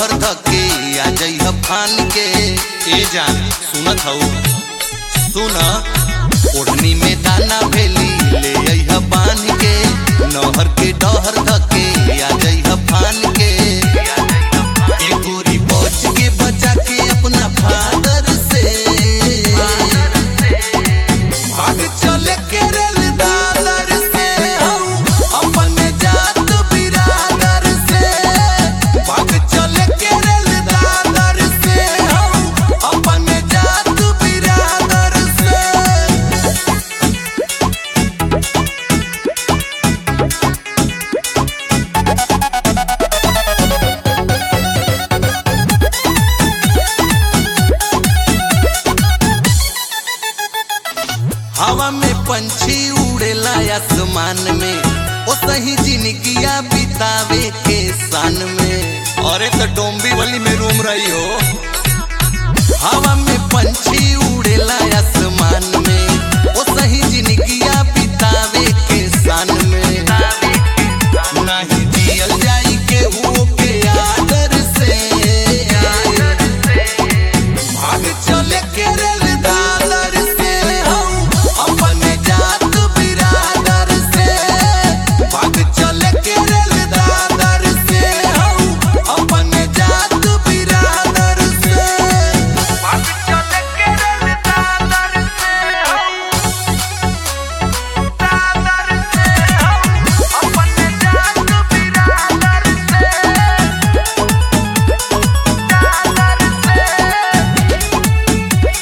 डहर धके आ जइह फान के ए जान सुनत हऊ सुन ओढ़नी में दाना भेली ले अइह बांध के नहर के डहर धके आ जइह फान के ए गोरी बच के बचा के अपना फादर से भाग चले केरल दादर से हम अपने जात बिरादर से भाग चले केरल दादर से हम अपने जात बिरादर से हवा में पंछी उड़ेला आसमान में ओ सही जिंदगिया बितावे के सान में अरे तो डोंबी वाली में रूम रही हो हवा में पंछी उड़ेला आसमान में ओ सही जिंदगिया बितावे के सान में नहीं जियल जाई के हो के आदर से भाग चले केरल दादर से हम अपने जात बिरादर से भाग चले केरल दादर से हम अपने जात बिरादर से भाग चले केरल दादर से हम दादर से हम अपने जात बिरादर से दादर से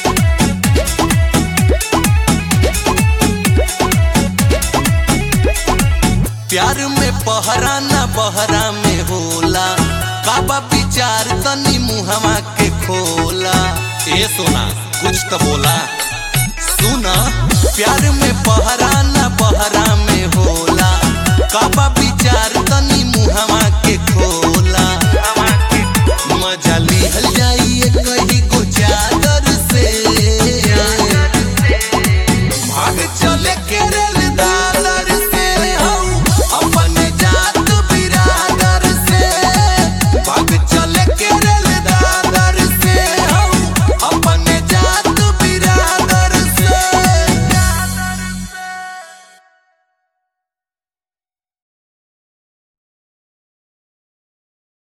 प्यार में पहरा न बहरा में होला काबा विचार तनी मुहवा के खोला ए सोना कुछ तो बोला सुना प्यार में पहरा न बहरा